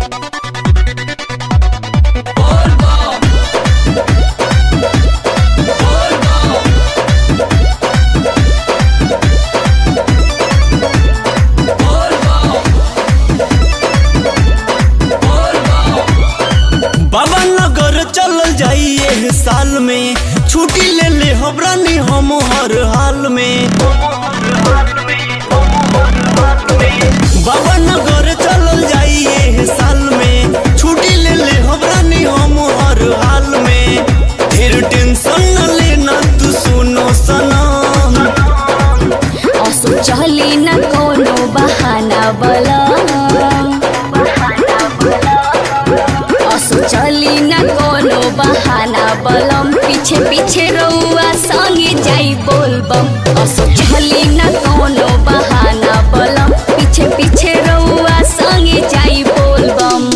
बाबा नगर चलल जाइए साल में छुट्टी ले ले हमरा नी हम हर हाल में बाबा नगर चलल जाइए साल में छुट्टी ले ले हमरा नी हम हर हाल में फिर टेंशन न लेना तू सुनो सनम असो चली न कोनो बहाना बला असो चली न कोनो बहाना बलम पीछे पीछे रउआ संगे जाई बोलबम असो चली न कोनो बहाना बलम पीछे पीछे रउआ संगे जाई बोलबम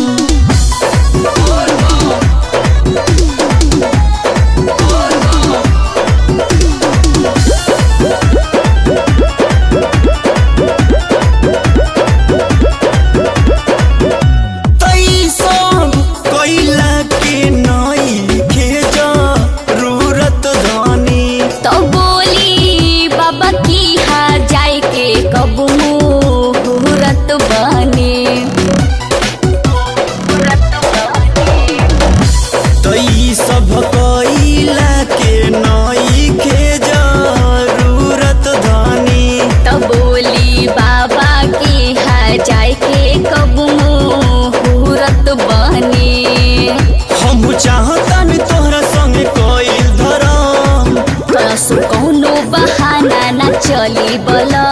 तई सब कैला के नई के जरूरत धनी तो बोली बाबा की हा जाए के कब मुहूर्त बने तई सब कैला के नई के जरूरत धनी तो बोली बाबा की हा जाए के कब मुहूर्त बने हम चाहतानी तोहरा संगे कईल धरम कसो कौनो बहाना न चली बला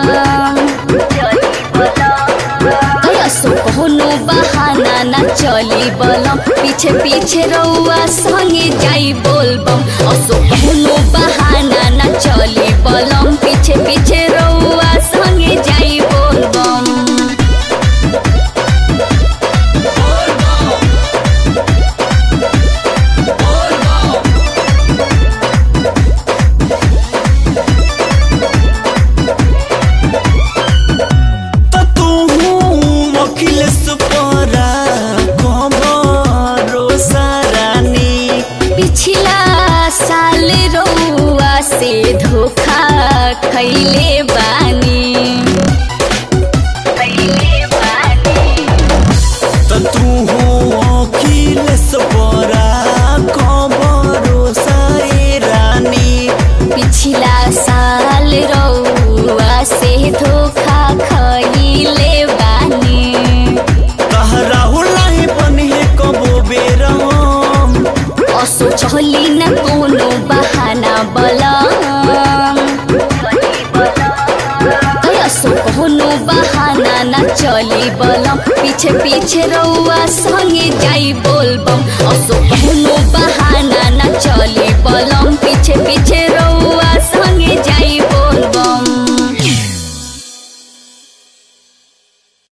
कसो कौनो बहाना न चली बलम पीछे पीछे रउआ संगे जाई बोलबम असो कौनो बहाना न चली बलम पीछे पीछे रउआ संगे जाई बोलबम त तू अखिलेश परा कमरो सारानी पिछला साल रउआ से धोखा खैले बानी खैले बानी त तू अखिलेश परा कमरो साए रानी पिछला साल रउआ से धोखा खैले बानी तहरा हुलाई बने कबो बेरम असो चली न कोनो बहाना बला असो कोनो बहाना न चली बलम पीछे पीछे रउआ संगे जाई बोलबम असो कोनो बहाना न चली बलम